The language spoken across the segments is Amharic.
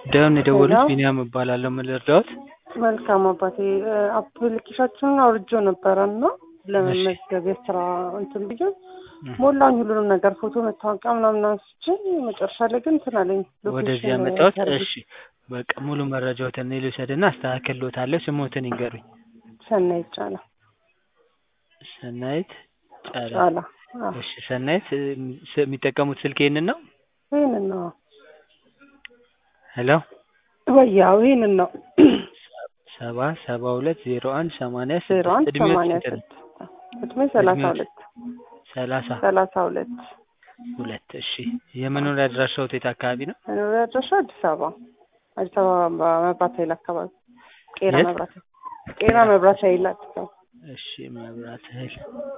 ጉዳዩን የደወሉት ሄሎ። ቢኒያም እባላለሁ። ምን ልርዳዎት? መልካም አባቴ አፕሊኬሽናችንን አውርጄ ነበረ እና ለመመዝገብ የስራ እንትን ብዬ ሞላኝ ሁሉንም ነገር ፎቶ፣ መታወቂያ ምናምን አንስቼ መጨረሻ ላይ ግን እንትን አለኝ ወደዚህ ሎኬሽን ያመጣሁት። ሰርቪስ እሺ በቃ ሙሉ መረጃዎትን እኔ ልውሰድና አስተካክልዎታለሁ። ስሞትን ይንገሩኝ። ሰናይ ይቻላል ሰናይት ጫላ። ጫላ አዎ፣ እሺ ሰናይት እ፣ ስ- የሚጠቀሙት ስልክ ይሄንን ነው? ይህንን ነው ሄሎ ወያው ይህንን ነው ሰባ ሰባ ሁለት ዜሮ አንድ ሰማንያ ዜሮ አንድ ስድስት እድሜዎት ሰማንያ ስንት ነው? ስድስት እድሜ ሰላሳ እድሜዎት? ሁለት ሰላሳ ሰላሳ ሁለት ሁለት እሺ የመኖሪያ አድራሻዎት የት አካባቢ ነው? መኖሪያ አድራሻ አዲስ አበባ አዲስ አበባ መብራት ኃይል አካባቢ ቄራ የት? መብራት ኃይል ቄራ መብራት ኃይል አዲስ አበባ እሺ መብራት ኃይል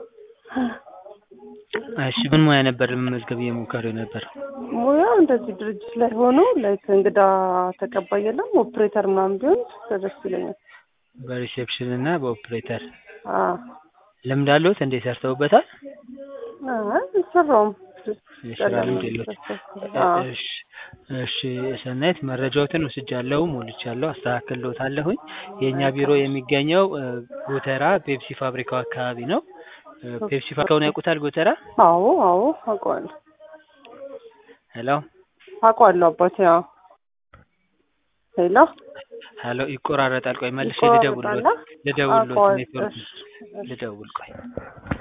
እሺ ምን ሙያ ነበር ለመመዝገብ እየሞከሩ ነበር? ሙያ እንደዚህ ድርጅት ላይ ሆኖ ላይክ እንግዳ ተቀባይ የለም ኦፕሬተር ምናምን ቢሆን ደስ ይለኛል። በሪሴፕሽን እና በኦፕሬተር አዎ ልምድ አለዎት? እንዴ ሰርተውበታል? አይ አልሰራውም። የስራ ልምድ የለዎት? አዎ እሺ እሺ ሰናይት መረጃዎትን ወስጃለሁ፣ ሞልቻለሁ፣ አስተካክልዎታለሁኝ። የእኛ ቢሮ የሚገኘው እ፣ ጎተራ ፔፕሲ ፋብሪካው አካባቢ ነው። እ፣ ፔፕሲ ፋብሪካውን ያውቁታል? ጎተራ አዎ አዎ አውቀዋለሁ ሄሎ አውቀዋለሁ አባቴ። አዎ ሄሎ ሄሎ ይቆራረጣል። ቆይ መልሼ ይቆራረጣል? ልደውልዎት ልደውልዎት አውቀዋለሁ። ኔትወርክ እሺ፣ እሺ። ልደውል ቆይ